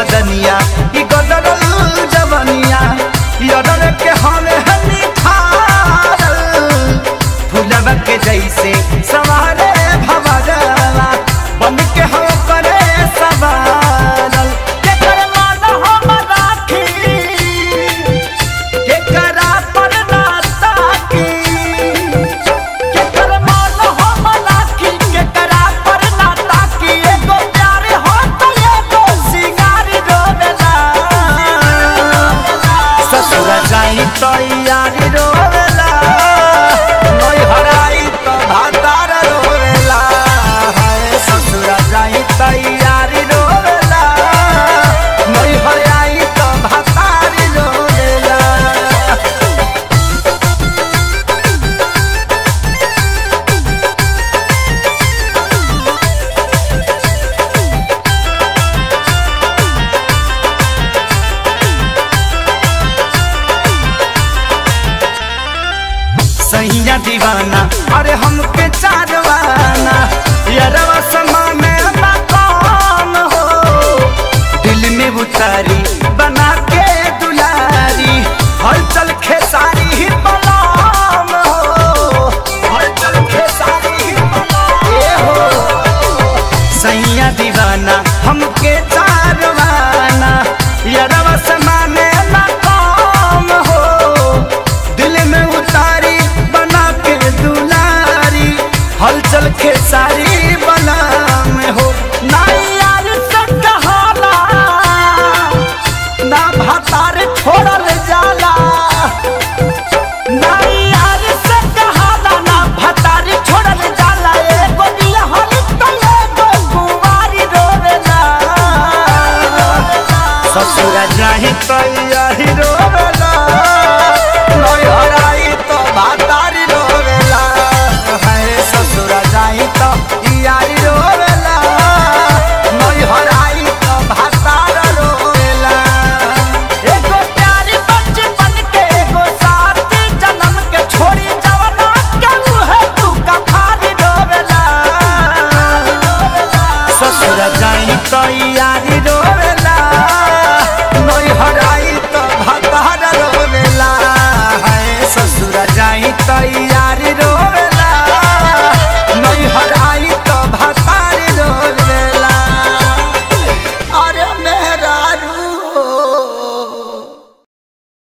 बदनिया ई गदरल जवनिया यदर के हमें हनी ठारल फुलवा के जैसे सवारे भवरवा बन के हो करे सवारल के कर मान हम राखी के करा पर ना ताकी के कर मान हम राखी के करा पर ना ताकी एगो प्यार हो तो एगो सिंगार रोवेला ससुर जाई तो यारी रोवेला नई हराई तो भातार रोवेला हाय ससुर जाई तो यारी रोवेला नई हराई तो भातार रोवेला सैया दीवाना अरे हमके चारवाना यारवा समा में ना कौन हो दिल में उतारी बना के दुलारी हलचल खेसारी ही बलाम हो हलचल खेसारी ही बलाम ए हो सैया दीवाना हमके चारवाना यारवा समाने ना काम हो दिल में उतारी बना के दुलारी हलचल के सारी बना में हो ना यार से कहाला ना भातार छोड़ल जाला ना यार से कहाला ना भतारी छोड़ल जाला एगो दिया हल तो एगो कुंवारी रोवेला ससुर जाहि तो यही रोवेला